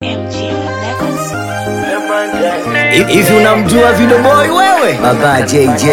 Hivi unamjua Video Boy wewe? Baba JJ.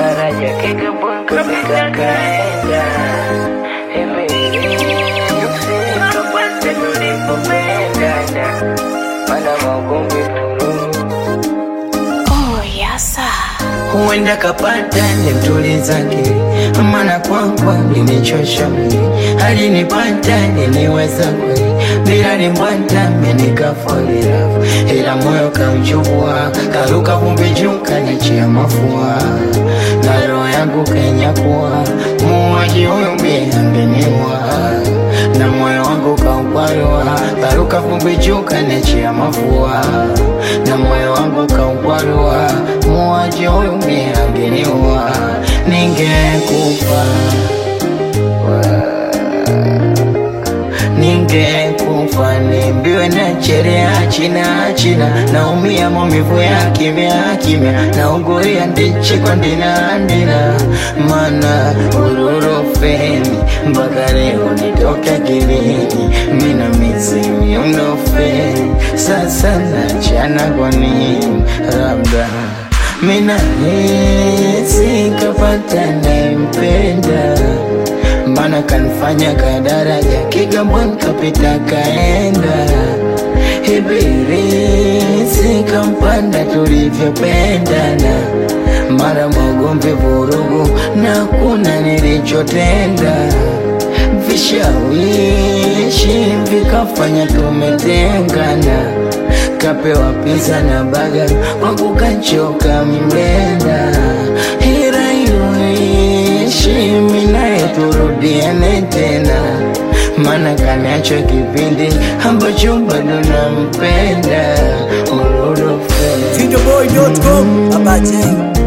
Oh, yasa. huenda kapata nimtulizake, maana kwangu alinichosha mwili, alinipata niliweza kweli, bila nimbwata menikafolilafu, ila moyo kauchukua, karuka vumbi juu kanichia mafua, na roho yangu kenyakuwa, muuaji huyu mie angeniua na moyo wangu kaukwarua, karuka vumbi juu kanichia mafua, na moyo wangu kaukwarua, muuaji huyu mie angeniua, ningekufa ningekufa nimbiwe na cherea china china naumia maumivu ya kimya kimya nauguria ndichi kwa ndina ndina mana ururofeni mpaka leo nitoke kilini mina mizimi unofeni sasa nachana kwa nini labda mina hisi kapata nempenda mana kanifanya kadaraja Kigamboni kapita kaenda Ibirisi kampanda tulivyopendana mara magomvi vurugu na kuna nilichotenda vishawishi vikafanya tumetengana kapewa pizza na baga kwangu kachoka mlenda hira iyoishi minaye turudiane tena mana kaniacho kipindi ambacho bado nampenda ururufe Videoboy.com. Baba J.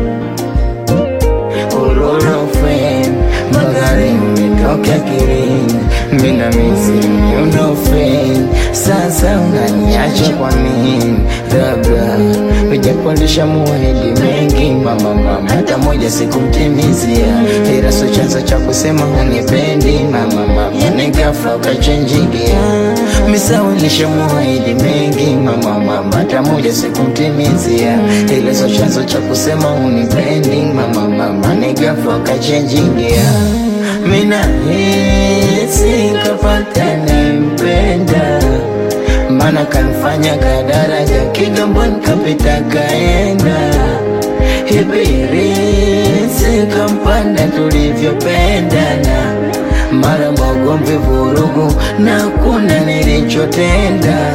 ururufe magari umetoka kirini mina mizi unofe sasa unaniacha kwa nini labda ujapondesha muahidi mengi mama mama hata moja sikumtimizia ila so chanzo cha kusema unipendi mama mama nikafa ukachenjigia misawilisha muahidi mengi mama mama hata moja sikumtimizia ila so chanzo cha kusema unipendi mama mama nikafa ukachenjigia mina hisi kapata nempenda mana kanifanya kadaraja Kigamboni kapita kaenda Ibirisi kampanda tulivyopendana mara magomvi vurugu na kuna nilichotenda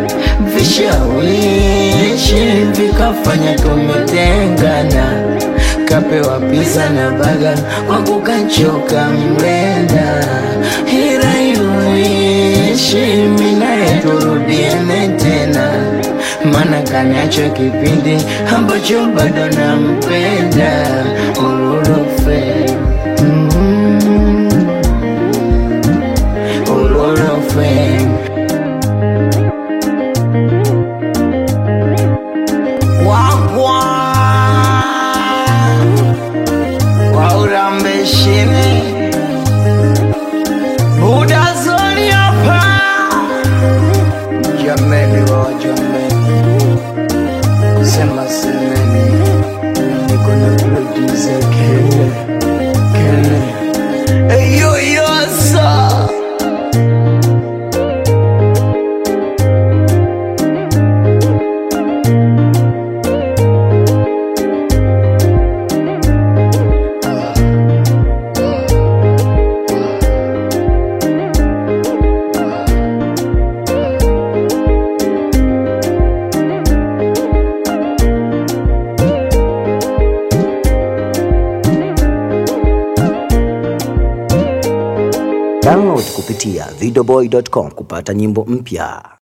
vishawishi vikafanya tumetengana kapewa pizza na baga kwangu kachoka mlenda hira iyoishi minaye turudiane tena mana kaniacho kipindi ambacho bado nampenda ururufe mm, ururufe wagwa waurambeshini budazoni hapa jameni wa jameni sema semeni niko na producer kele kele eyoyosa Download kupitia videoboy.com kupata nyimbo mpya.